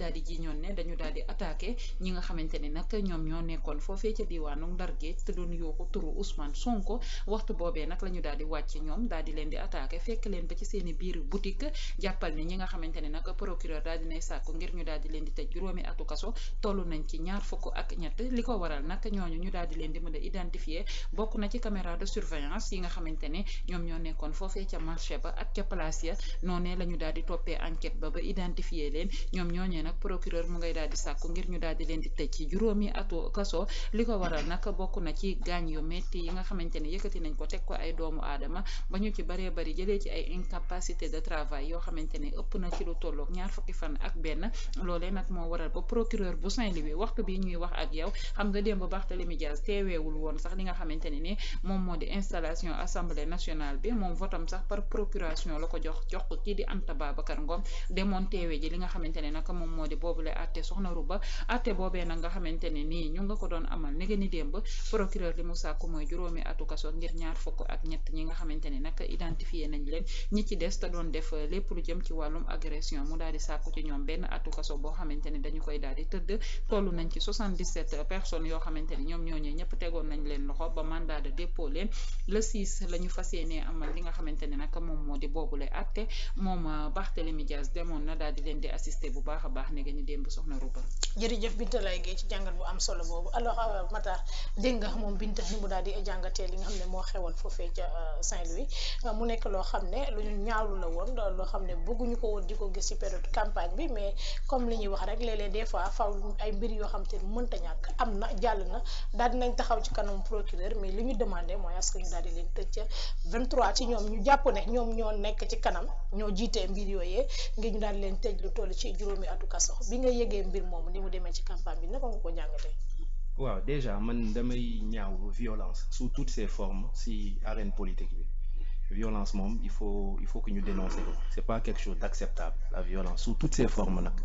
daal di jiñoon ne dañu daal di attaqué ñi nga xamante ne nag ñoom ñoo nekkoon foofee ca diwaanu Ndar Géej te doon yooxu turu Ousmane Sonko waxtu boobee nag la ñu daal di wàcc ñoom daal di leen di attaqué fekk leen ba ci seen i biir boutique jàppal ni ñi nga xamante ne nag procureur daal dinay sàkku ngir ñu daal di leen di tëj juróomi atu kaso toll nañ ci ñaar fukk ak ñett li ko waral nag ñooñu ñu daal di leen di mën a identifier bokk na ci caméra de surveillance yi nga xamante ne ñoom ñoo nekkoon foofee ca marché ba ak ca place ya noonee la ñu daal di toppee enquête ba ba identifier leen ñoom ñooñee nag procureur mu ngay daal di sàkku ngir ñu daal di leen di tëj ci juróomi atu kaso li ko waral nag bokk na ci gaañ yu metti yi nga xamante ne yëkkati nañ ko teg ko ay doomu aadama ba ñu ci baree bari jëlee ci ay incapacité de travail yoo xamante ne ëpp na ci lu tolloog ñaar fukki fan ak benn loolee nag moo waral ba procureur bu Saint-Louis waxtu bi ñuy wax ak yow xam nga démb Barthélémy Dias teeweewul woon sax li nga xamante ne ni moom moo di installation assemblée nationale bi moom votam sax par procuration la ko jox jox ko kii di Anta Babacar Ngom demoon teewe ji li nga xamante ne nag moom moo di boobule àtte soxna Ruba àtte boobee nag nga xamante ne nii ñu nga ko doon amal nege ni démb procureur li mu sàkku mooy juróomi atu kaso ngir ñaar fukk ak ñett ñi nga xamante ne nag identifié nañ leen ñi ci des te doon def lépp lu jëm ci wàllum agression mu daal di sàkku ci ñoom benn atu kaso boo xamante ne dañu koy daal di tëdd toll nañ ci 77 personnes yoo xamante ne ñoom ñooñee ñëpp tegoon nañ leen loxo ba mandat de dépôt leen le 6 la ñu fas yéenee amal li nga xamante ne nag moom moo di boobule àtte moom Barthélémy Dias demoon na daal di leen di assister bu baax a baax ne ni démb soxna Ruba. jërëjëf Binta lay géey ci jàngat bu am solo boobu alors Matar dégg nga moom Binta ni mu daal di jàngatee li nga xam ne moo xewoon foofee ca Saint-Louis mu nekk loo xam ne lu ñu ñaawlu la woon loo xam ne bëgguñu ko woon di ko gis ci période campagne bi mais comme li ñuy wax rek léeg-léeg des fois faw ay mbir yoo xam te ne mënta ñàkk am na jàll na daal dinañ taxaw ci kanam procureur mais li ñu demandé mooy est-ce que ñu daal di leen tëj ca 23 ci ñoom ñu jàpp ne ñoom ñoo nekk ci kanam ñoo jiitee mbir yooyee ngir ñu daal di leen tëj lu toll ci juróomi atu kaso bi nga yëgee mbir moomu ni mu demee ci campagne bi naka nga ko jàngatee. waaw déjà man damay ñaaw violence sous toutes ses formes si arène politique bi violence moom il faut il faut que ñu dénoncer ko c'est pas quelque chose d'acceptable la violence sous toutes ses formes nag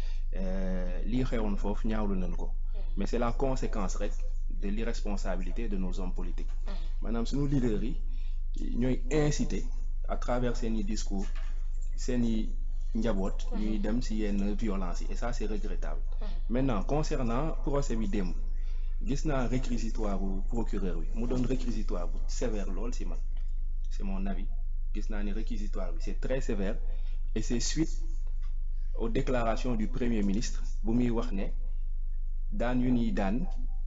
lii xewoon foofu ñaawlu nañ ko mais c'est la conséquence rek de l'irresponsabilité de nos hommes politiques maanaam suñu leaders yi ñooy inciter à travers seeni discours seeni njaboot ñuy dem ci yenn violence yi et ça c'est regrettable maintenant concernant procès bi démb gis naa réquisitoire bu procureur bi mu doon réquisitoire bu sévère lool ci man c'est mon avis gis naa ni réquisitoire bi c'est très sévère et c'est suite aux déclarations du premier ministre bu muy wax ne daan yu ñuy daan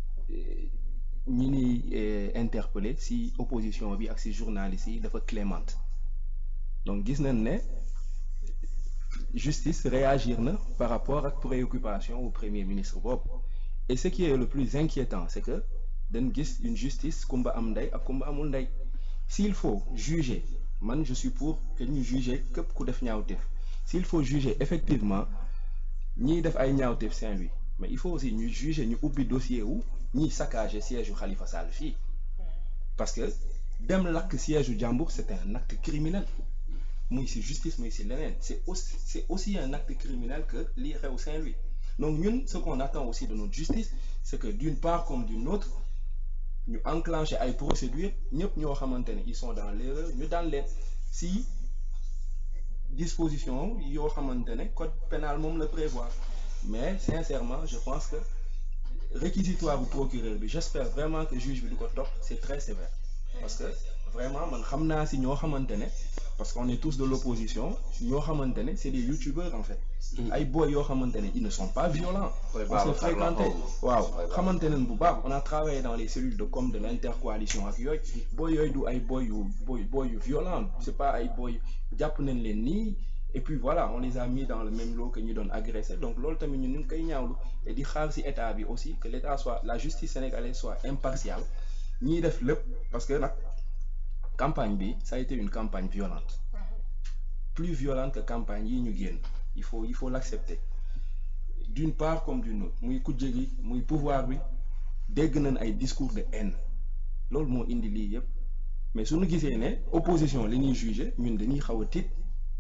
ñi ñuy interpeller ci opposition bi ak ci journalistes yi dafa clémente donc gis nañ ne justice réagir na par rapport ak préoccupation au premier ministre boobu et ce qui est le plus inquiétant c'est que dañ gis une justice kumba am ndey ak kumba amul ndey s'il faut juger man je suis pour que ñu juger képp ku def ñaawteef s'il faut juger effectivement ñiy def ay ñaawteef Saint-Louis mais il faut aussi ñu juger ñu ubbi dossier wu ñiy saccager siège u Khalifa Sall fii parce que dem lakk siège u jàmbur c'est un acte criminel muy ci justice muy ci leneen c'est aussi c'est aussi un acte criminel que lii xew Saint-Louis donc ñun ce qu'on attend aussi de notre justice c'est que d'une part comme d'une autre ñu enclencher ay procédures ñëpp ñoo xamante ne ils sont dans l'erreur ñu daan leen ci disposition yoo xamante ne code pénal moom la prévoir mais sincèrement je pense que réquisitoire bu procureur bi j'espère vraiment que juge bi du ko topp c'est très sévère parce que vraiment man xam naa ci ñoo xamante ne parce qu'on est tous de l'opposition ñoo xamante ne c'est des youtubeurs en fait ay boy yoo xamante ne ils ne sont pas violents on s'est fréquenté waaw xamante nañ bu baax on a travaillé dans les cellules de com de l'intercoalition ak yooyu boy yooyu du ay boy yu boy boy yu violent c'est pas ay boy jàpp nañ leen nii et puis voilà on les a mis dans le même lot que ñu doon agressé donc loolu tamit ñun ñu ngi koy ñaawlu et di xaar ci état bi aussi que l'état soit la justice sénégalaise soit impartiale ñiy def lépp parce que nag campagne bi ça a été une campagne violente plus violente que campagne yi ñu génn il faut il faut l'accepter d'une part comme d'une autre muy kujje gi muy pouvoir bi dégg nañ ay discours de haine loolu moo indi lii yépp mais suñu gisee ne opposition li ñuy juger ñun dañuy xaw a tiit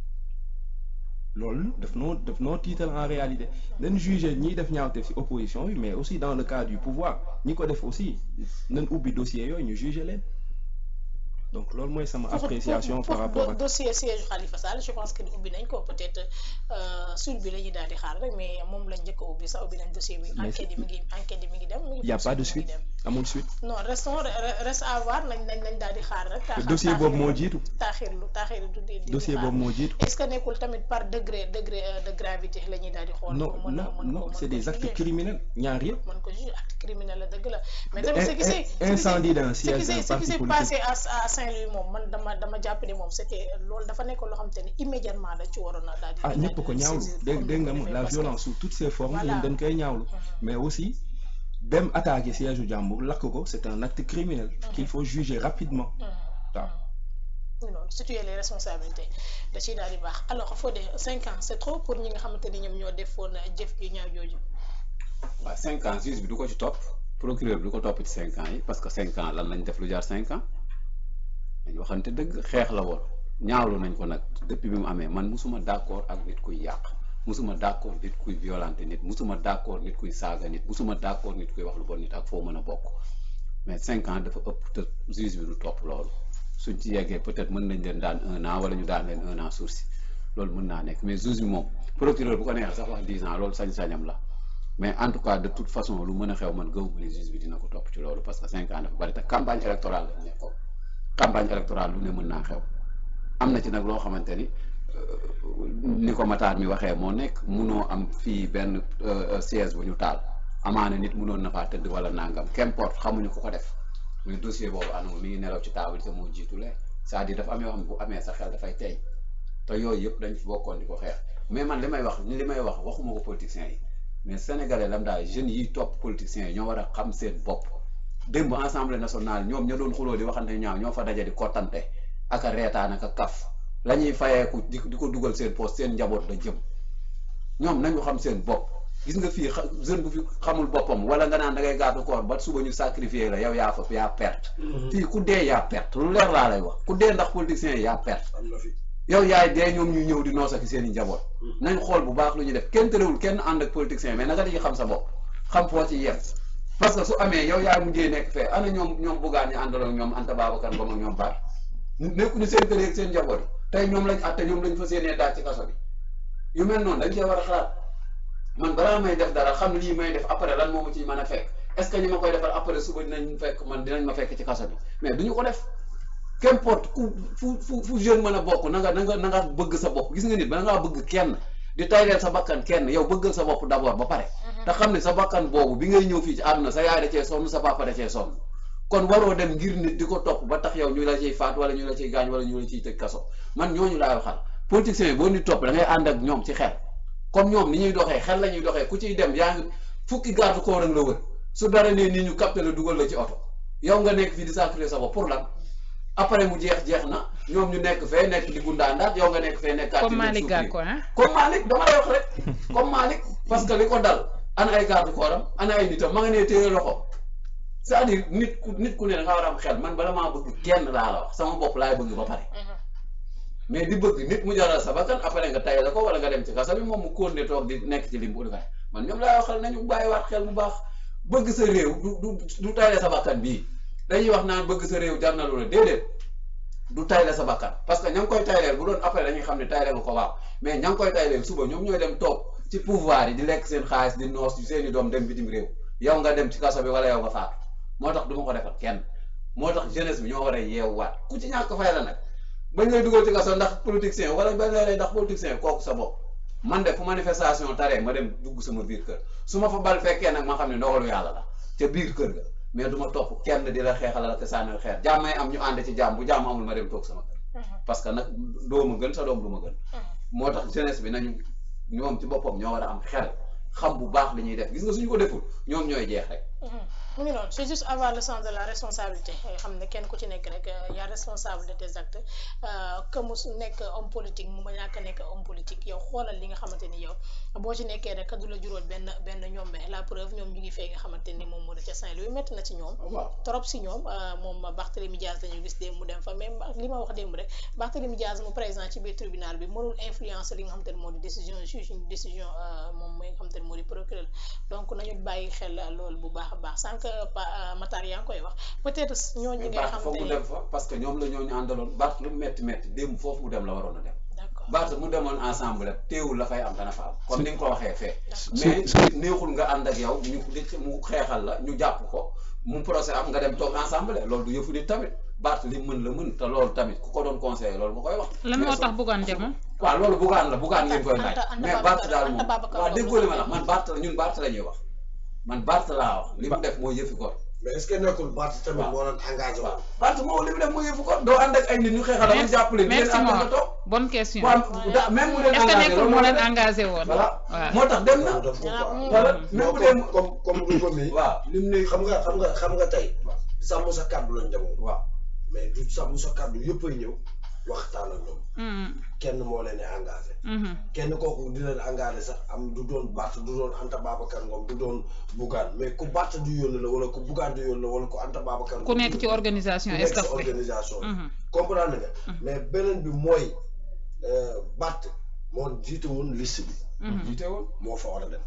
loolu daf noo daf noo tiital en réalité nañ juger ñiy def ñaawteef ci opposition bi mais aussi dans le cas du pouvoir ñi ko def aussi nañ ubbi dossier yooyu ñu juger leen donc loolu mooy sama Pour- appréciation pour- par pour rapport do- ak dossier siège Khalifa Sall je pense que ni ubbi nañ ko peut-être suite bi la ñuy daal di xaar rek mais moom lañ njëkk a ubbi sax ubbi nañ dossier bi Mais enquête yi mi ngi enquête yi mi ngi dem mi ngi y a pas de poursuite suite mi ngi dem amul suite non restons re- reste à voir nañ nañ nañ daal di xaar rek taaxir- dossier boobu moo jiitu taaxirlu taaxirlu du di di dossier xaar. boobu moo jiitu est-ce que nekkul tamit par degré degré euh, de gravité la ñuy daal di xool non pour mën a non mën non ko c'est mën ko des actes juger. criminels ñaar yëpp mën ko juger acte criminel la dëgg la mais De- tamit ce in- qui s'est in- ce qui s'est- incendie d'un ce qui siège s'est d'un ce qui parti s'est politique. passé à à Saint-Louis moom man dama dama jàpp ne moom c'était loolu dafa nekk loo xam te ne immédiatement dañ ci waroon a daal di ah daal di ñëpp ko leen ñaawlu saisir dégg comme dégg ni nga ko ma defee la parce que- violence sous toutes ses formes Voilà. ñun dañ koy ñaawlu mais aussi dem attaquer siège u jàmbur lakk ko c'est un acte criminel qu'il faut juger rapidement waaw oui noonu situer les responsabilités da ciy daal di baax alors Fodé cinq ans c'est trop pour ñi nga xamante ni ñoom ñoo defoon jëf ju ñaaw jooju waaw cinq ans juge bi du ko ci topp procureur bi du ko topp ci cinq ans yi parce que cinq ans lan lañ def lu jaar cinq ans dañ waxante dëgg xeex la woon ñaawlu nañ ko nag depuis bi mu amee man musuma d'accord ak nit kuy yàq musuma d'accord nit kuy violenter nit musuma d'accord nit kuy saaga nit musuma d'accord nit kuy wax lu bon nit ak foo mën a bokk mais cinq ans dafa ëpp te juge bi du topp loolu suñ ci yeggee peut-être mën nañ leen daan un an wala ñu daan leen un an sursis loolu mën naa nekk mais juge bi moom procureur bu ko neexee sax wax dix ans loolu sañ-sañam la mais en tout cas de toute façon lu mën a xew man gëw ma ne juge bi dina ko topp ci loolu parce que cinq ans dafa bari te campagne électorale lañ nekkoon campagne électorale lu ne mën naa xew am na ci nag loo xamante ni euh, ni ko Matar mi waxee moo nekk munoo am fii benn euh, siège bu ñu taal amaana nit munoon na faa tëdd wala nangam qu'importe xamuñu ku ko def mais dossier boobu anamu mi ngi nelaw ci table te moo jiitulee c'est-à-dire dafa am yoo xam ne bu amee sa xel dafay tey te yooyu yëpp dañ fi bokkoon di ko xeex mais man li may wax li may wax waxuma ko politiciens yi mais sénégalais lambda jeunes yi topp politiciens yi ñoo war a xam seen bopp démb assemblée nationale ñoom ña doon xuloo di waxante ñaaw ñoo fa daje di kottante ak a reetaan ak a kaf la ñuy fayeeku di di ko dugal seen poste seen njaboot la jëm ñoom nañu xam seen bopp gis nga fii xa- jeune bu fi xamul boppam wala nga naan da ngay gàddu koor ba suba ñu sacrifier la yow yaa fa yaa perte fii ku dee yaa perte lu leer laa lay wax ku dee ndax politiciens yi yaa perte am na fi yow yaay dee ñoom ñuy ñëw di noos ak seen i njaboot nañ xool bu baax lu ñuy def kenn terewul kenn ànd ak politiciens yi mais naka di xam sa bopp xam foo ci yem parce que su amee yow yaay mujjee nekk fee ana ñoom ñoom buggaan ñi àndaloon ñoom Anta Babacar Ngom ak ñoom baat nekkuñu seen kër yeeg seen njaboot yi tey ñoom lañ àtte ñoom lañ fa séenee daal ci kaso bi yu mel noonu dañ cee war a xalaat man balaa may def dara xam lii may def après lan moo ma ciy mën a fekk est-ce que ñi ma koy defal après suba dinañ fekk man dinañ ma fekk ci kaso bi mais duñu ko def qu'importe ku fu fu fu jeune mën a bokk na nga na nga na nga bëgg sa bopp gis nga nit ba ngaa bëgg kenn di tayleel sa bakkan kenn yow bëggal sa bopp d'abord ba pare te xam ne sa bakkan boobu bi ngay ñëw fii ci àdduna sa yaay da cee sonn sa papa da cee sonn kon waroo dem ngir nit di ko topp ba tax yow ñu la ciy faat wala ñu la ciy gaañ wala ñu la ciy tëj kaso man ñooñu laay waxal politiciens yi boo nit topp da ngay ànd ak ñoom ci xel comme ñoom ni ñuy doxee xel la ñuy doxee ku ciy dem yaa ngi fukki garde corps la wër su dara nee nii ñu capté la dugal la ci oto yow nga nekk fii di sacrifier sa bopp pour lan après mu jeex jeex na ñoom ñu nekk fee nekk di gundaandaat yow nga nekk fee nekk comme Malick Gakou ah comme Malick dama lay wax rek comme Malick parce que li ko dal ana ay garde corps am ana ay nitam ma nga nee téye loxo c'est-à-dire nit ku nit ku ne da nga war a am xel man bala maa bëgg kenn laa la wax sama bopp laay bëgg ba pare mais di bëgg nit mu jaral sa bakkan après nga tay la ko wala nga dem ci kaso bi moom mu kóon ne toog di nekk ci lim bu defee man ñoom laay waxal nañu bàyyiwaat xel bu baax bëgg sa réew du du du tayle sa bakkan bii dañuy wax naan bëgg sa réew jar na lu la déedéet du tayle sa bakkan parce que ña ngi koy tayleel bu doon après dañuy xam ne tayle nga ko waaw mais ña ngi koy tayleel suba ñoom ñooy dem toog ci pouvoir yi di lekk seen xaalis di noos seen i doom dem bitim réew yow nga dem ci kaso bi wala yow nga faatu moo tax du ma ko defal kenn moo tax jeunesse bi ñoo war a yeewuwaat ku ci ñàkk fay la nag bañ lay dugal ci kaso ndax politicien wala bañ lay ndax politicien kooku sa bopp man de fu manifestation taree ma dem dugg sama biir kër su ma fa bal fekkee nag ma xam ne ndogalu yàlla la ca biir kër ga mais du ma topp kenn di la xeexal la te sànnil xeer jàmm may am ñu ànd ci jàmm bu jàmm amul ma dem toog sama kër parce que nag doo ma gën sa doom du ma gën moo tax jeunesse bi nañu ñoom ci boppam ñoo war a am xel xam bu baax li ñuy def gis nga suñu ko deful ñoom ñooy jeex rek mu ngi noonu c'est juste avoir le sens de la responsabilité xam ne kenn ku ci nekk rek yaa responsable de tes actes que mu nekk homme politique mu ma ñàkk nekk homme politique yow xoolal li nga xamante ni yow boo ci nekkee rek du la juróol benn benn ñoombe la preuve ñoom ñu ngi fee nga xamante ni moom moo di ca Saint-Louis métti na ci ñoom trop si ñoom moom Barthélémy Diaz dañu gis démb mu dem fa même li ma wax démb rek Barthélémy Diaz mu présent ci biir tribunal bi mënul influencer li nga xamante ni moo di décision juge décision moom mooy nga xamante ni moo di procureur donc nañu bàyyi xel loolu bu baax a baax sànq Pa Matar yaa ngi koy wax peut-être ñooñu ñi nga Barth xam foog mu te dem fa parce que ñoom la ñoo ñu àndaloon Barth lu mu metti metti démb foofu mu dem la waroon a dem d'accord Barth mu demoon ensemble rek teewul la fay am dana fa am comme ni nga ko waxee fee D'accord. mais neexul nga ànd ak yow ñu di mu xeexal la ñu jàpp ko mu procès am nga dem toog ensemble loolu du yëfu nit tamit Barth li mën la mën te loolu tamit ku ko doon conseillé loolu nga koy wax lan moo tax Bougane demoon waaw loolu bugaan la bugaan ngeen koy laaj Anta- Anta mais Babacar- Barth daal Anta moom Babacar waaw wax déggoo li ma na la man Barth la ñun Barth la ñuy wax man Barth laa wax li mu def mooy yëfi góor mais est-ce que nekkul Barth tamit waaw. moo doon engagé waaw woon. Barth moom li mu def mooy yëfi góor doo ànd ak ay nit ñu xeexal la nga jàppale ngeen merci ànd nga Mor toog bonne question waaw da- même mu leen est-ce que engagé nekkul loolu moo leen def. engagé woon voilà waaw moo tax dem na Loolu def ko Ah, quoi. mm. voilà non même bu comme dee comme comme Louga mi. waaw lim ne xam nga xam nga xam nga tey. sàmm sa kàddu lañ demoon. waaw mais du sàmm sa kàddu yëpp ay ñëw waxtaan ak ñoom. Mhm, kenn moo leen di engagé. mhm. kenn kooku di leen engagé sax am du doon Barth du doon Anta Babacar Ngom du doon Bougane mais ku Barth du yónni la wala ku Bougane du yónni la wala ku Anta Babacar Ngom ku du nekk ci yónni. organisation ku nekk staff ci bi organisation bi. Mhm. comprendre nga. mais beneen bi mooy euh, Barth moo jiite woon liste bi Mhm, jiite woon moo fa war a dem.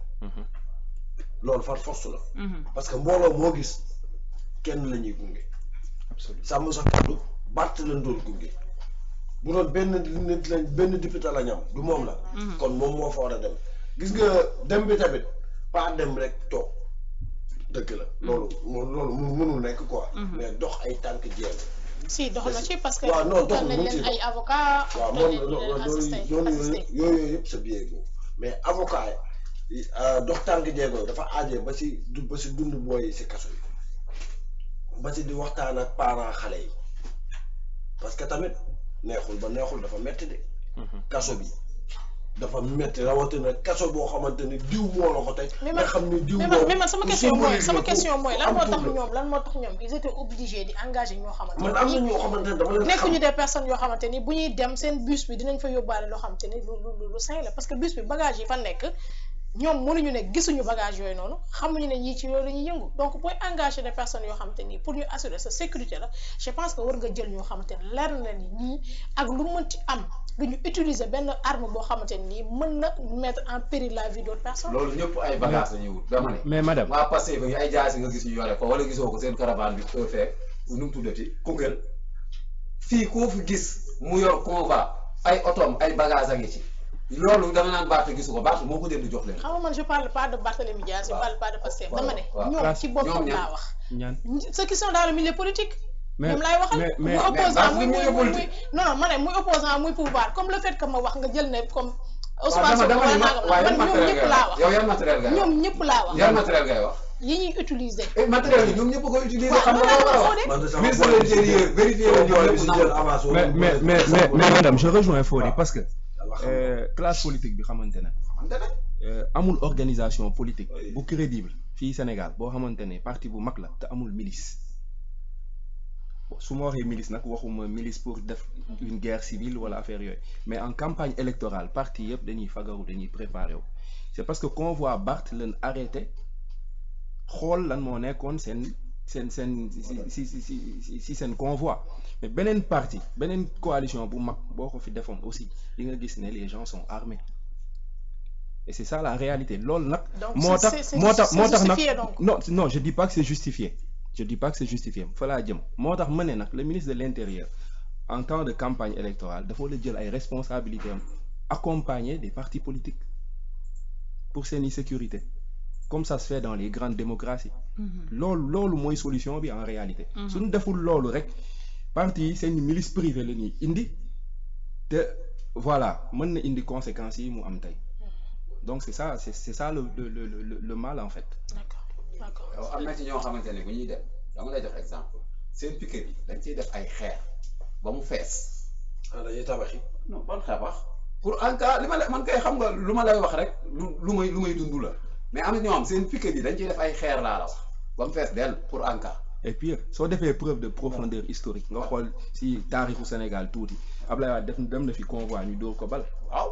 loolu far force la. mhm. parce que mbooloo moo gis kenn la ñuy gunge. absolument sàmm sa kàddu Barth lañ doon gunge bu doon benn nit lañ benn député la ñam du moom la. kon moom moo fa war a dem. gis nga dem bi tamit pas dem rek toog dëgg la. loolu moom loolu mu mënul nekk quoi. mais dox ay tànk jéem. si dox na ci parce que waaw non dox utal na nañ mu ci leen ay avocat waaw utal moom nañ leen loolu assisté loolu assisté yooyu yëpp sa biir boobu mais avocat yi euh, dox tànk jéego dafa aajee ba si du ba si dund booy yi si kaso yi ba si di waxtaan ak parents xale yi parce que tamit neexul ba neexul dafa metti de kaso bi dafa metti rawatina kaso boo xamante ni diw moo la ko tey mais nga man xam ni diw mais man moom mais man sama lu question mooy symbolique sama la, ku- question mooy ku lan am moo tur tax la. ñoom lan moo tax ñoom ils étaient obligés di engager ñoo xamante man am na ni ñoo xamante ne dama leen xam nekkuñu des personnes yoo xamante ni bu ñuy dem seen bus bi dinañ fa yóbbaale loo xamante ni lu lu lu sain la parce que bus bi bagage yi fa nekk ñoom mënuñu ne gisuñu bagage yooyu noonu xamuñu ne ñii ci yooyu la ñuy yëngu donc booy engagé des personnes yoo xamante ni pour ñu assurer sa sécurité la je pense que war nga jël ñoo xamante ni leer na ni ñii ak lu mënti am duñu utiliser benn arme boo xamante ni mën na mettre en péril la vie d'autres personnes. loolu ñëpp ay bagages la ñuy wut dama ne mais madame waa passé ba ay jaasi nga gis ñu yore ko wala gisoo ko seen caravane bi fee fee nu mu tuddati Koungheul fii koo fi gis mu yor convoi ay otoom ay bagages a ngi ci loolu danga naan Barth gisu ko Barth moo ko jënd jox leen xam nga man je parle pas de Barthélémy Dias je waaw. parle pas de Pastef waaw, dama ne waaw. ñoom ci ñoom boppam ñan? laa wax ñaan ceux qui sont dans le milieu politique mais ñoom laay waxal mais muy mais opposant Barth muy du muy milieu muy muy politique. non non ma ne muy opposant muy pouvoir comme le fait que ma wax nga jël ne comme waaw Ousmane dama Sonko dama wala ne ma nangam waaye yan man ñoom matériel ñëpp ngay laa wax wax yow yan matériel ngay wax ñoom ñëpp laa wax yan matériel ngay wax yi ñuy utiliser eh matériel yi ñoom ñëpp koy utiliser waaw xam nga loolu loolu laa la ko wax de man de sama ministre de boy bi si l'intérieur jël- vérifier sama leen ñoom boy bi ñëpp si nangu jël avance wala mais mu mais boole mais sama mais boy. mais madame je rejoins Fodé waaw. parce que Yàlla xam na. euh, classe politique bi xamante ne xamante ne euh, amul organisation politique Oui. bu crédible fii Sénégal boo xamante ne parti bu mag la te amul milice Bon, su ma waxee milice nag waxuma milice pour def une guerre civile wala affaire yooyu mais en campagne électorale parti yëpp dañuy fagaru dañuy préparé wu c'est parce que convoi Barth leen arrêté xool lan moo nekkoon seen seen seen si si si si si seen convoi mais beneen parti beneen coalition bu mag boo ko fi defoon aussi di nga gis ne les gens sont armés et c'est ça la réalité loolu nag. Donc, moo c'est- tax c'est- moo tax c'est moo tax nag justifié donc. non non je dis pas que c'est justifié je dis pas que c'est justifié fa laa jëm moo tax ma ne nag le ministre de l'intérieur en temps de campagne électorale dafa la jël ay responsabilités am accompagner des partis politiques pour seeni sécurité comme ça se fait dans les grandes démocraties loolu loolu mooy solution bi en réalité suñu deful loolu rek parti yi seen milice privée la ñuy indi te voilà mën na indi conséquences yi mu am tey donc c'est ça c'est c'est ça le le le le le mal en fait d'accord d'accord yow am na ci ñoo xamante ne bu ñuy dem dama lay jox exemple seen piquet bi dañ ciy def ay xeer ba mu fees ah dañuy tabaxi. non ban xebax pour en cas li ma la man kay xam nga lu ma lay wax rek lu lu may lu may dund la mais am na ñoo xam seen piquet bi dañ ciy def ay xeer laa la wax ba mu fees dell pour en cas et puis soo defee preuve de profondeur historique nga xool si taarixu Sénégal tuuti Ablaye Wade def dem na fi convoi ñu dóor ko bal waaw.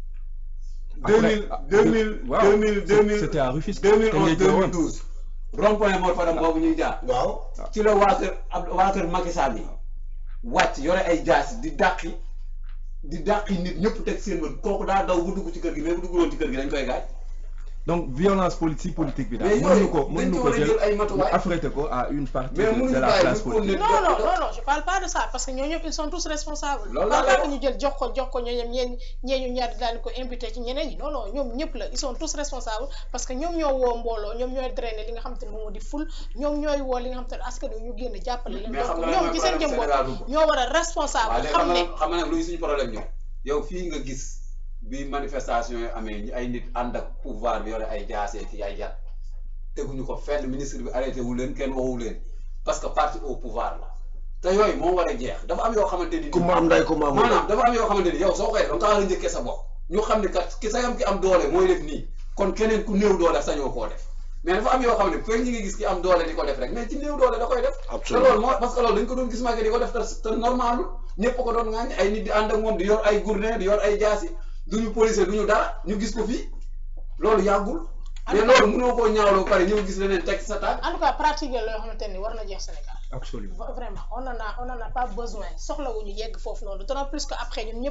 Après, 2000 ah, 2000 waaw, 2000 2000 c'était à Rufisque 2011 Tëngéej la woon. 2012 rond-point Mor Fadam boobu ñuy jaar waaw. ci la waa kër ab waa kër Macky Sall yi wàcc yore ay jaas di dàqi di dàqi nit ñëpp teg seen bët kooku daa daw bu dugg ci kër gi mais bu dugguloon ci kër gi dañ koy gaañ donc violence politique politique bi daal mais mënuñu yooyu ko dañ mënuñu ci ko war a jël jël ay matuwaay affrété ko à une partie mais de, mënuñu de la bàyyi classe bu politique continuer non non non non je parle pas de ça parce que ñoo ñëpp ils sont tous responsables Loolu parle laa pas lay que ñu jël jox ko jox ko ñooñu ñeen ñeeñu ñaar daal ko imputé ci ñeneen ñi non non ñoom ñëpp la ils sont tous responsables parce que ñoom ñoo woo mbooloo ñoom ñooy drainer li nga xam te ne moom moo di ful ñoom ñooy woo li nga xam te ne askan wi ñu génn jàppale leen mais xam donc nga lan ñoom mooy ci seen jëm problème Sénégal bopp bu ñoo war a waaw responsable léegi xam xam ne nga xam nga nag luy suñu problème ñoom yow fii nga gis bi manifestation yi amee ñi ay nit ànd ak pouvoir bi yore ay jaasee ki ay yat teguñu ko fenn ministre bi arrêté wu leen kenn wowu leen parce que parti au pouvoir la te yooyu moo war a jeex dafa am yoo xamante ni ku ma am nday ku ma amul maanaam dafa am yoo xamante ni yow soo koy def da nga war a njëkkee sa bopp ñu xam ne kat ki sa yam ki am doole mooy def nii kon keneen ku néew doole sañoo koo def mais dafa am yoo xam ne fekk ñi ngi gis ki am doole di ko def rek mais ci néew doole da koy def te absolument loolu moo parce que loolu dañ ko doon gis Macky di ko def te te normalul ñëpp ko doon ŋaañ ay nit di ànd ak moom di yor ay gourdin di yor ay jaasi duñu policier duñu dara ñu gis ko fii loolu yàggul mais loolu mënoo koo ñaawloo pare ñëw gis leneen teg sa tànk en tout cas pratique la yoo xamante ni war na jeex Sénégal absolument vraiment on en a on en a pas besoin soxlawuñu yegg foofu noonu d'autant plus que après ñun ñëpp